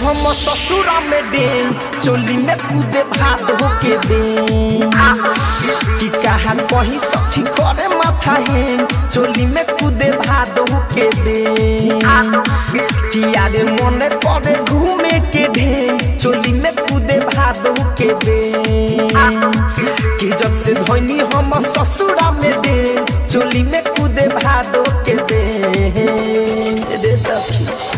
हम ससुरा में डेम चोली में कूदे भात होके बेम कि कहा कहीं सठी करे माथा हेम चोली में कूदे भात होके बेम कि यारे मने करे घूमे के ढेम चोली में कूदे भात होके बेम कि जब से धोनी हम ससुरा में डेम चोली में कूदे भात होके बेम रे सखी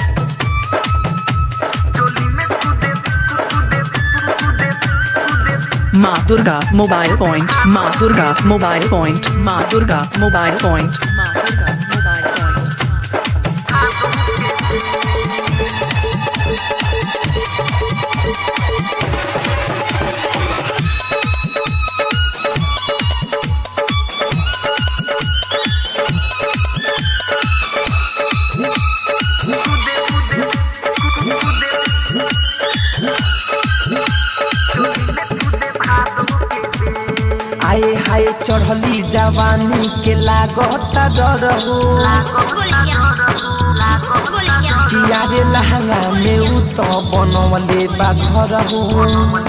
माँ दुर्गा मोबाइल पॉइंट माँ दुर्गा मोबाइल पॉइंट माँ दुर्गा मोबाइल पॉइंट माँ दुर्गा मोबाइल पॉइंट आए हाय चढ़ली जवानी के लागत डर हो किया रे लहंगा में उ तो बनवले बा घर हो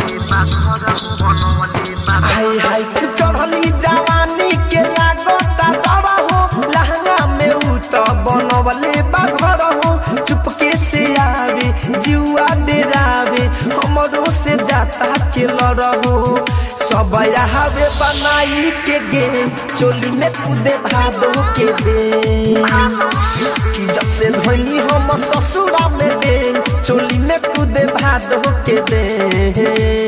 हाय हाय चढ़ली जवानी के लागत डर हो लहंगा में उ तो बनवले बा घर हो चुपके से आवे जुआ डेरावे हमरो से जाता के लड़हो सब हवे बनाई के गे चोली में कूदे भादो के बे कि जब से धोनी हम ससुरा में बे चोली में कूदे भादो के बे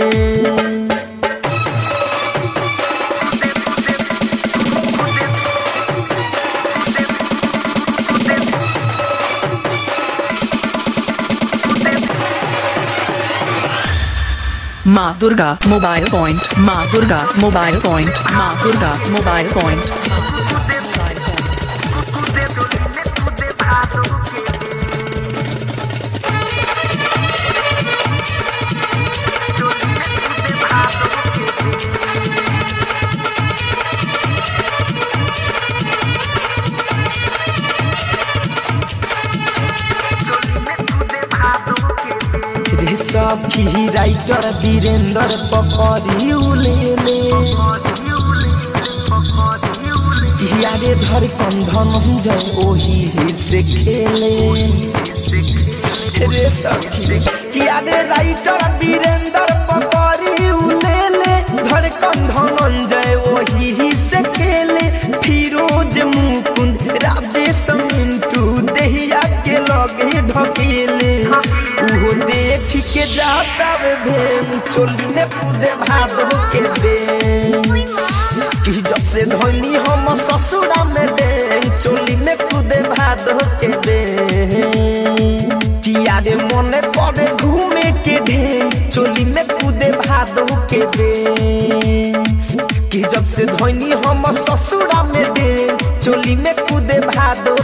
माँ दुर्गा मोबाइल पॉइंट माँ दुर्गा मोबाइल पॉइंट माँ दुर्गा मोबाइल पॉइंट रे सखी राइटर वीरेंद्र पकड़ी उलेले किया रे धर कंधन जय ओही से खेले रे सखी किया रे राइटर वीरेंद्र पकड़ी उलेले धर कंधन जय ओही से खेले फिरोज मुकुंद राजेश मिंटू देहिया के लगे ढकेले उहो देख के जाता वे भेम चोली में कूदे भादो के बेम कि जब से धोनी हम ससुरा में डेम चोली में कूदे भादो के बेम किया रे मने करे घूमे के ढेम चोली में कूदे भादो के बेम कि जब से धोनी हम ससुरा में डेम चोली में कूदे भादो